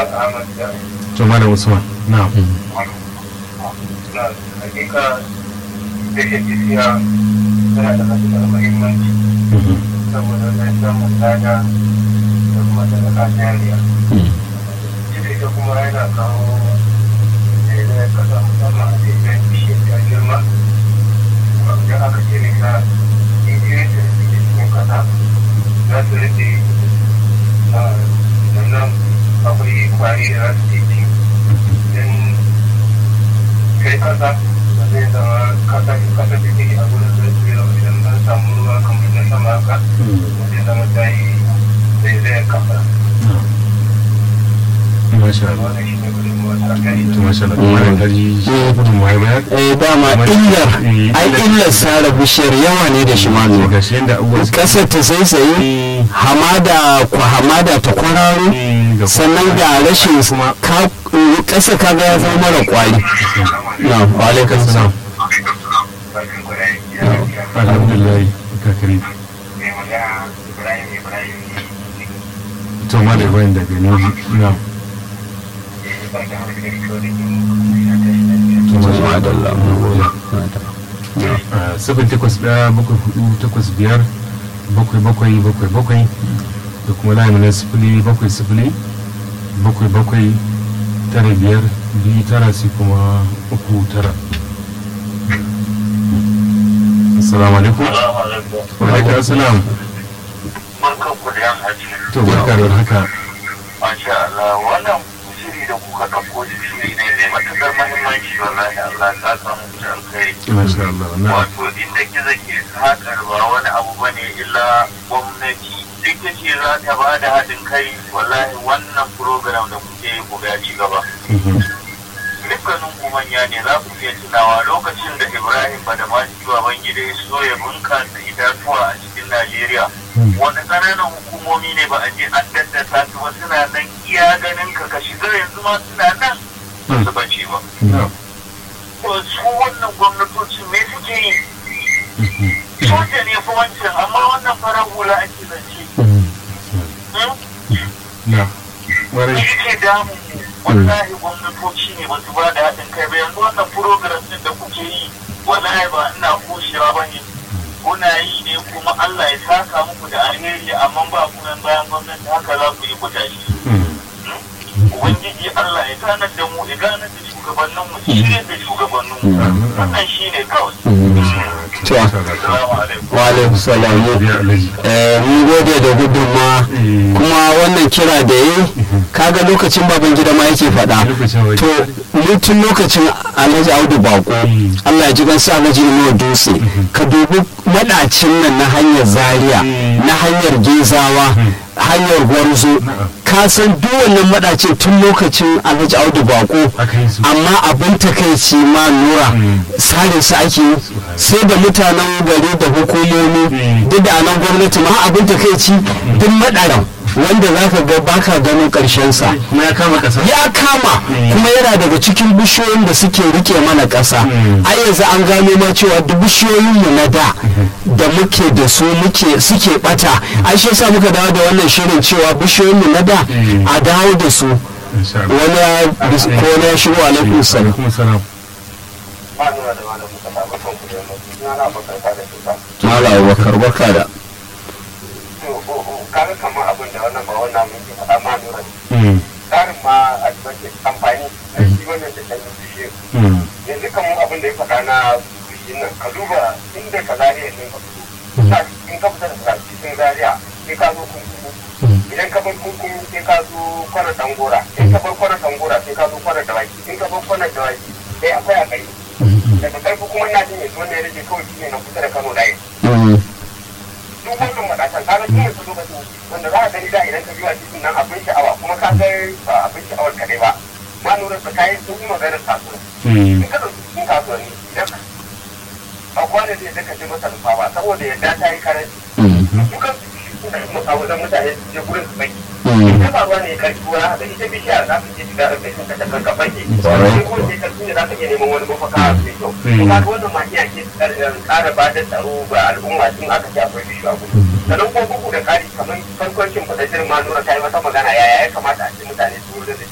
to malam usman na'am na hakika da ke tafiya tana da matuƙar muhimmanci saboda na samun lada da kuma sadaka jariya ita kuma yana kawo da kasa musamman a cikin bishiyar ta girma da aka cire ta injiyoyin da suke cikin kasa za su rike sannan akwai kwari da za su ke ci don kai kasa da zai zama kasa kasa da take a gudun zai tsira idan an samu ruwa kamar na sama haka zai zama ta yi zai zai kasa masha Allah wannan shi ne gudunmuwa ta kai to masha Allah kuma da kaji gudun mai bayar eh dama illar ai illar sare bishiyar yawa ne da shi ma to ga shi yanda abubuwa suke kasar ta saisaye hamada ku hamada ta kwararo ga sannan ga rashin ka kasa kaga ya zama mara kwari na wa alaikum salam bakin kudayen ya alhamdulillah kakari mai magana ibrahim ibrahim ne to malam bayan daga ne na'am bakin harkar kyau da yin to masha Allah Madalla. Ah, sifin takwas ɗaya bakwai hudu takwas biyar bakwai bakwai bakwai bakwai da kuma layin na sifili bakwai sifili bakwai bakwai tara biyar biyu tara sai kuma uku tara assalamu alaikum wa alaikum assalam barkan ku da yan haji to barka da haka masha Allah wannan shiri da kuka ɗauko shi shiri ne mai matuƙar mahimmanci wallahi Allah ta samu da alkhairi masha Allah na wato inda gizo ke haƙar ba wani abu bane illa gwamnati duk da ce za ta ba da haɗin kai wallahi wannan program da kuke yi ku ga ci gaba dukkanin ku manya ne za ku iya tunawa lokacin da ibrahim badamasi babangida ya so ya bunkasa itatuwa a cikin najeriya wani ƙananan hukumomi ne ba a je an daddasa su ba suna nan iya ganin ka ka shiga yanzu ma suna nan ba su bace ba na to su wannan gwamnatocin me suke yi soja ne fa wancan amma wannan farar hula ake zance Hmm? na me warai yake damu wallahi gwamnatoci ne ba su ba da haɗin kai ba yanzu wannan program din da kuke yi wallahi ba ina kushewa ba ne kuna yi ne kuma Allah ya saka muku da alheri amma ba ku nan bayan gwamnati haka za ku yi ku tashi ubangiji Allah ya ganar da mu ya ganar da shugabannin mu shirye da shugabannin mu wannan shine kawai to assalamu alaikum wa alaikum salam biya alaji eh mun gode da gudunma kuma wannan kira da yi kaga lokacin baban gida ma yake faɗa lokacin waje to mutum lokacin alhaji audu bako Mm. allah ya ji gansa alhaji inuwa dutse ka dubi maɗacin nan na hanyar zaria Mm. na hanyar gezawa hanyar gwarzo Na'am. ka san duk wannan maɗacin tun lokacin alhaji audu bako aka yi su amma abin takaici ma nura Mm. sare su ake yi sai da mutanen gari da hukumomi Mm. duk da anan gwamnati ma abin takaici duk madaran wanda za ka ga baka ganin karshen sa kuma ya kama kasa ya kama Mm. kuma yana daga cikin bishiyoyin da suke rike mana ƙasa Mm. a yanzu an gano ma cewa duk bishiyoyinmu na da da muke da su muke suke bata ai shi yasa muka dawo da wannan shirin cewa bishiyoyinmu na da Mm. a dawo da su insha Allah wani ya bis- ko wani ya shigo alaikum salam alaikum salam ba nuna da malamin kasa ba kan ku da yamma suna na bakar da su ba Mala Abubakar barka da kaga kamar abin da wannan ba wannan mun ke faɗa ma nura Mm, tsarin ma a cikin amfani a shi wannan da ɗan bishiyu mm, yanzu kamar abin da ya faɗa na bishiyun nan ka duba inda ka zariya ne ka fito Sa- in ka fita daga cikin zariya sai ka zo kunkuku idan ka bar kunkuku sai ka zo kwana tangora in ka bar kwana tangora sai ka zo kwana dawaki in ka bar kwana dawaki sai akwai a kai daga karfi kuma ina jin yanzu wanda ya rage kawai shi ne na kusa da kano da duk wannan matakan kaga tun yanzu lokacin wanda za a gani da idan ka biyo a cikin nan abin sha'awa kuma ka ga ba abin sha'awar kaɗai ba ma lura da kayan sun yi maganar kasuwa mm, in ka ɗauki cikin kasuwanni idan a kwana da yadda ka je masa rufa ba saboda yadda ta yi karanci dukan su a wajen mutane su je gurin su baki ita ba ruwa ne karfi ruwa haka ita bishiyar za ka je shiga da kai ka takar ka baki sai ko sai karfi ne za ka iya neman wani mafaka mai kyau to kaga wannan ma iya ke ƙara ba da tsaro ga al'umma tun aka ce akwai bishiyu a gudu sannan ko bugu da ƙari kamar farkon cin fadajirin ma nura ta yi wata magana yaya ya kamata a ce mutane su wurin da